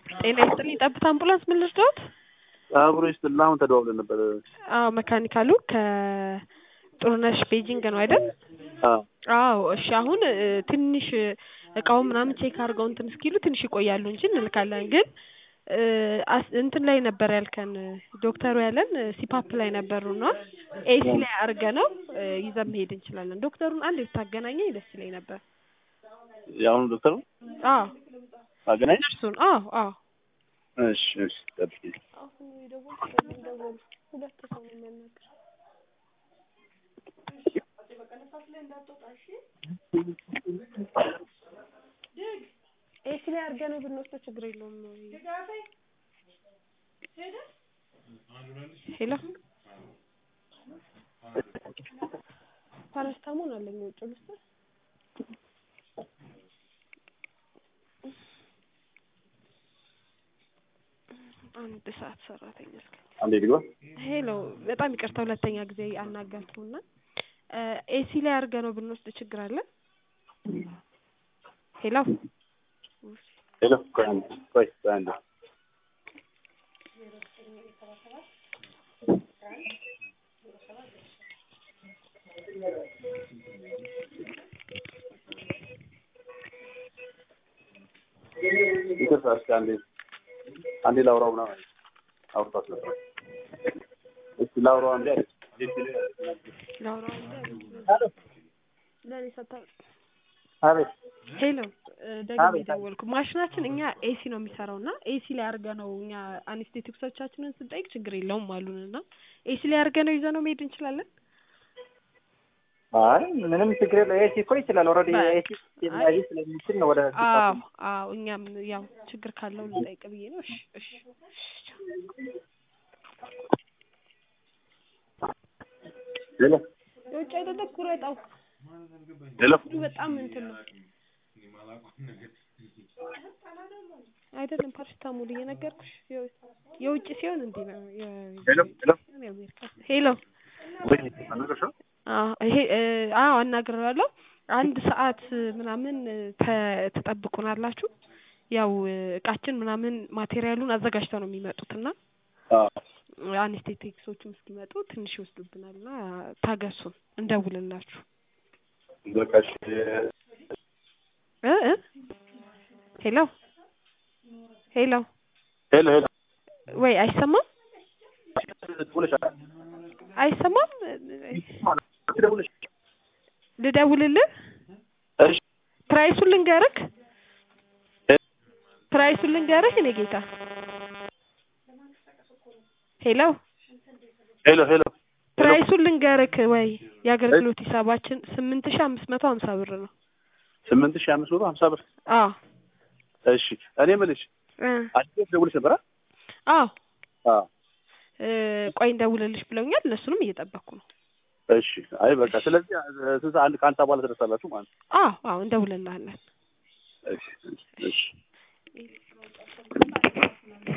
ጤና ይስጥልኝ ጠብታ አምቡላንስ ምን ልርዳዎት? አብሮ ይስጥልና አሁን ተደዋውለን ነበር። አዎ መካኒካሉ ከጥሩነሽ ቤጂንግ ነው አይደል? አዎ አዎ እሺ አሁን እ ትንሽ እቃውን ምናምን ቼክ አድርገው እንትን እስኪሉ ትንሽ ይቆያሉ እንጂ እንልካለን ግን እ አስ እንትን ላይ ነበር ያልከን ዶክተሩ ያለን ሲፓፕ ላይ ነበሩና ኤሲ ላይ አድርገነው እ ይዘን መሄድ እንችላለን። ዶክተሩን አንድ ብታገናኘኝ ደስ ይለኝ ነበር። የአሁኑ ዶክተር ነው አዎ አገናኝ። እርሱን አዎ አዎ እሺ እሺ ጠብቂ። አሁን የደወልኩት ደወሉ ሁለት ሰው ነው የሚያናግር ኤሲ ላይ አድርገነው ብንወስደው ችግር የለውም። ሄሎ ፓራስታሞን አለኝ ውጭ ልስጥ አንድ ሰዓት ሰራተኛ እስከ አንዴ ልግባ። ሄሎ በጣም ይቅርታ ሁለተኛ ጊዜ አናገርኩና ኤሲ ላይ አድርገነው ብንወስድ ችግር አለ? ሄሎ ሄሎ ቆይ አንዴ ቆይ ቆይ አንዴ ይቅርታ እስኪ አንዴ አንዴ ላውራው ምናምን አለች። አውርታት ነበር። እስኪ ላውራው አንዴ አለች። ላውራ ለኔ ሰታ አቤት ሄሎ ደግሜ ደወልኩ። ማሽናችን እኛ ኤሲ ነው የሚሰራው እና ኤሲ ላይ አድርገነው እኛ አኔስቴቲክሶቻችንን ስንጠይቅ ችግር የለውም አሉን እና ኤሲ ላይ አድርገነው ይዘነው መሄድ እንችላለን። አይ ምንም ችግር የለው። ኤሲ እኮ ይችላል። ኦልሬዲ በቃ። ኤሲ ስለሚያዝ ስለሚችል ነው ወደ አዎ አዎ እኛም ያው ችግር ካለው ልጠይቅ ብዬ ነው። እሺ እሺ ሄሎ የውጭ አይደለ ኩረጣው ሄሎ በጣም እንትን ነው አይደለም ፓራሲታሞል እየነገርኩሽ የው- የውጭ ሲሆን እንዲህ ነው የ- ሄሎ ሄሎ የአሜሪካ ሄሎ ወይ አናገርሽው? አዎ ይሄ እ አዎ አናግሬዋለሁ። አንድ ሰዓት ምናምን ተ- ትጠብቁናላችሁ። ያው እቃችን ምናምን ማቴሪያሉን አዘጋጅተው ነው የሚመጡት እና አዎ አኔስቴቲክሶቹም እስኪመጡ ትንሽ ይወስዱብናል እና ታገሱን፣ እንደውልላችሁ በቃ እሺ እ እ ሄሎ ሄሎ ሄሎ ሄሎ ወይ አይሰማም ደውለሻል? አይሰማም ደውለሽ ልደውልልህ እሺ ፕራይሱን ልንገርክ ፕራይሱን ልንገርህ እኔ ጌታ ሄሎ ሄሎ ሄሎ ፕራይሱን ልንገርክ ወይ የአገልግሎት ሂሳባችን ስምንት ሺህ አምስት መቶ ሀምሳ ብር ነው ስምንት ሺህ አምስት መቶ ሀምሳ ብር አዎ እሺ እኔ የምልሽ እ አዲስ ደውልሽ ነበር አ? አዎ አዎ እ ቆይ እንደውልልሽ ብለውኛል እነሱንም እየጠበቅኩ ነው እሺ አይ በቃ ስለዚህ ስንት አንድ ከአንድ ሰዓት በኋላ ትደርሳላችሁ ማለት ነው አዎ አዎ እንደውልልሃለን እሺ እሺ